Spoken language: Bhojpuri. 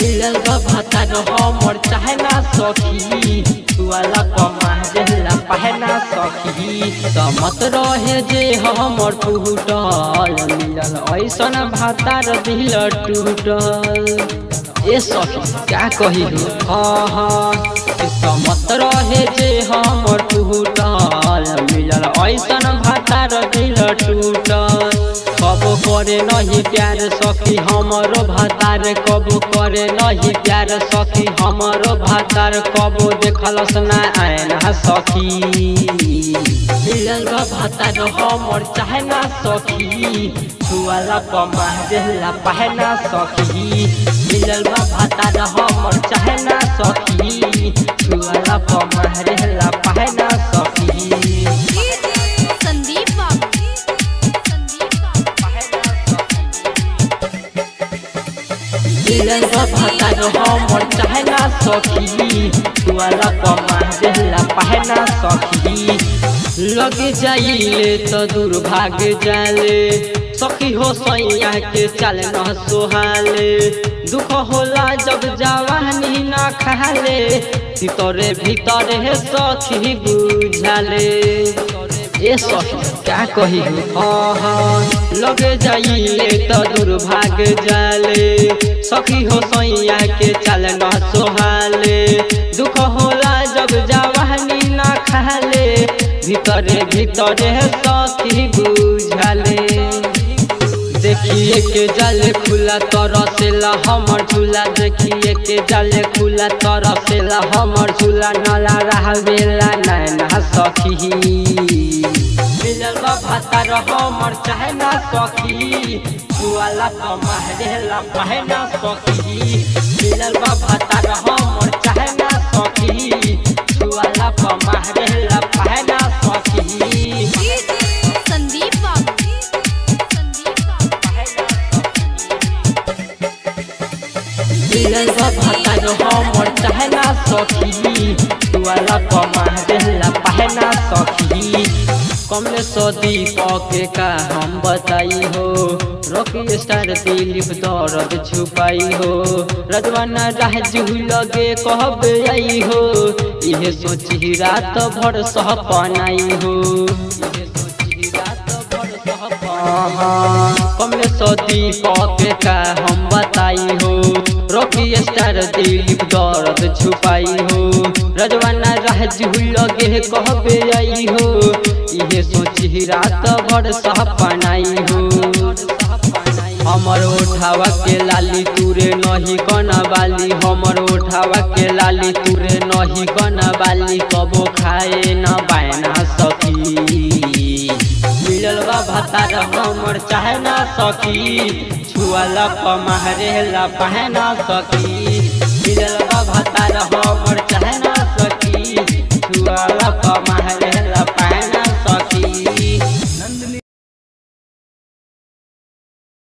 मिलल बा भातार हमर चाहे ना सखी तुआला पमारेला पहना सखी समत रहे जे हमर टूटल मिलल ऐसन भातार दिल टूटल ए सखी क्या कही हाँ हाँ समत रहे जे हमर टूटल मिलल ऐसन भातार दिल टूटल कब करे नहीं प्यार सखी हमरो भातार कब करे नहीं प्यार सखी हमरो भातार कब देखलस ना आयना सखी मिलल बा भातार हमर चाहे ना सखी छुआला पमा देला पहना सखी मिलल बा भातार हमर चाहे ना सखी छुआला पमा देला पहना सखी संदीप बाबू संदीप बाबू मिलल बा भातार हमर चाहे ना सखी तुआला पमा देला पहना सखी लग जाइले तो दूर भाग जाले सखी हो सैया के चल न सोहाले दुख होला जब जवानी न खाले भीतरे भीतरे सखी बुझाले ए सखी क्या कही हाँ हाँ लगे जाइले तो दूर भाग जाले सखी हो सैया के चल न सोहाले दुख होला जब जवानी न खाले भीतरे भीतरे सखी बुझाले देखिए के जाले खुला तरसेला हमर झूला देखिए के जाले खुला तरसेला हमर झूला नला रहबेला नैना सखी मिलल बा भातार हमर चाहे ना सखी छुआला कमारेला पहना सखी मिलल बा भातार हमर चाहे ना सखी छुआला कमारेला पहना सखी संदीप बाबू संदीप बाबू मिलल बा भातार हमर चाहे ना सखी तुआला कमारेला पहना सखी कमले सदी पके का हम बताई हो रॉकी स्टार दिलीप दर्द छुपाई हो रजवाना राजू लगे कहब आई हो इहे सोची रात भर सपनाई हो इहे सोची रात भर सपना कमले सदी पके का हम बताई हो रॉकी स्टार दिलीप दर्द छुपाई हो रजवाना राजू लगे कहबे आई हो इहे सोची रात भर सपनाई हो हमर उठावा के लाली तुरे नहीं कना बाली हमर उठावा के लाली तुरे नहीं कना बाली कबो खाए न बायना सखी मिलल बा भातार हमर चाहे ना सखी छुआला पमारेला पहना सखी